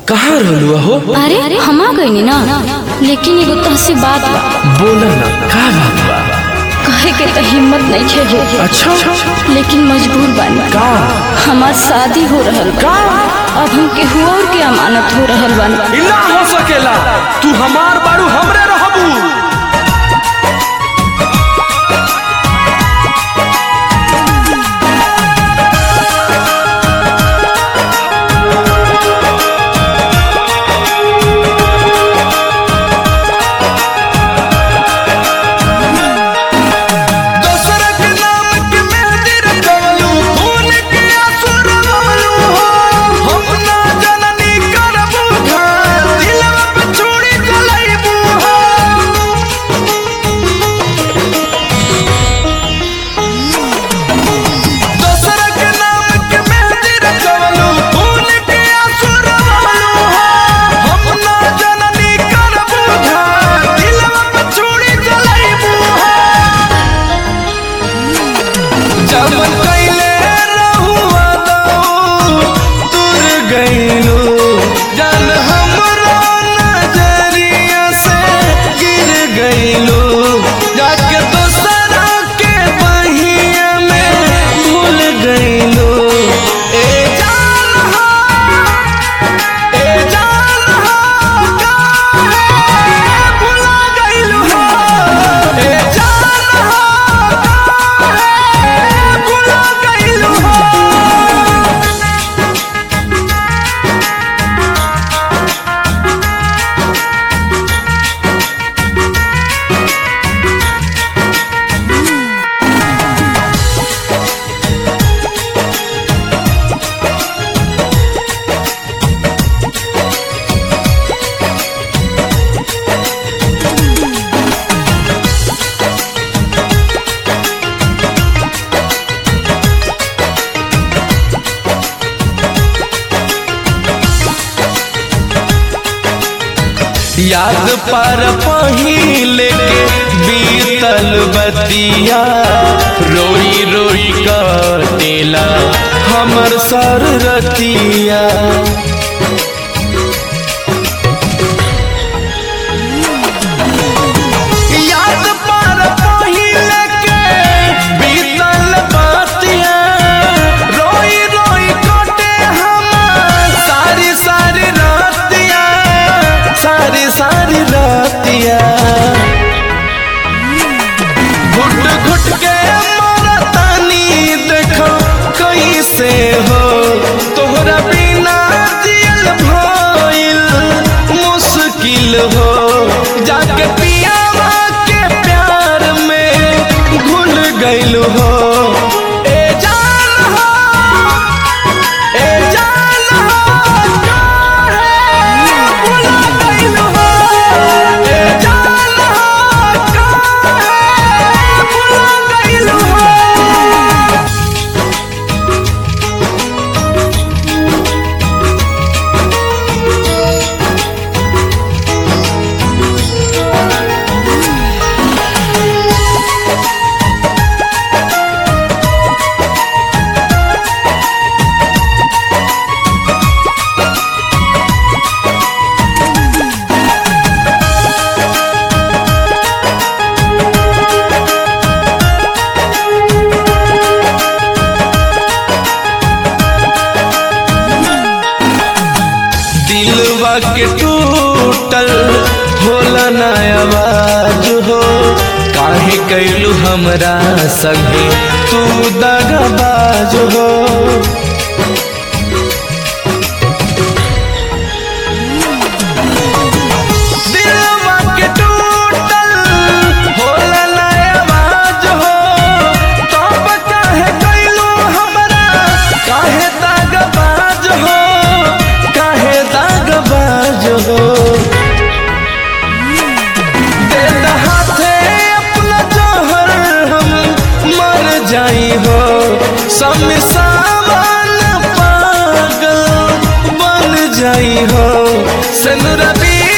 कहाँ रहलू हो अरे हम आ गई ना लेकिन एगो तहसी बात बा बोल ना का बात बा कहे के तो हिम्मत नहीं खे अच्छा लेकिन मजबूर बानी का हमार शादी हो रहल बा अब हम केहू और के अमानत हो रहल बानी इला हो सकेला तू हमार बारू हमरे रहबू दोसर के नाम के मेहंदी रचवलू खून के आंसू रवलू हो हम ना जननी करबू घात दिलवा पे छुरी चलैबू हो दोसर के नाम के मेहंदी रचवलू खून के आंसू रवलू हो हम ना जननी करबू घात दिलवा पे छुरी चलैबू हो जमन कैले रहुआ दऊ तुर गईलू जन हमरो नजरिया से गिर गईलू जाके दोसरा के बहिया में भूल गईलू ए जान हो ए जान हो काहे भुला गईलू हो ए जान हो काहे भुला गईलू हो याद पर पहिले के बीतल बतिया रोई रोई कटेला हमर सर रतिया याद पर पहिले के बीतल बतिया रोई रोई कटे हमर सारी सारी रातिया सारी सारी रातिया घुट घुट के मरतानी देखो कैसे हो तोहरा बिना जियल भइल मुश्किल हो जाके पियावा के प्यार में घुल गइल हो ए जान हो ए जान हो काहे भुला गइल हो ए जान हो काहे भुला गइल हो दिलवा के टूटल होला ना आवाज हो काहे कैलू हमरा संगे तू दगाबाज हो दिलवा के टूटल होला ना आवाज हो तब काहे कैलू हमरा काहे दगाबाज हो काहे दगाबाज हो दे द हाथे अपना जहर हम मर जाई हो शमशान पागल बन जाई हो सनुरबी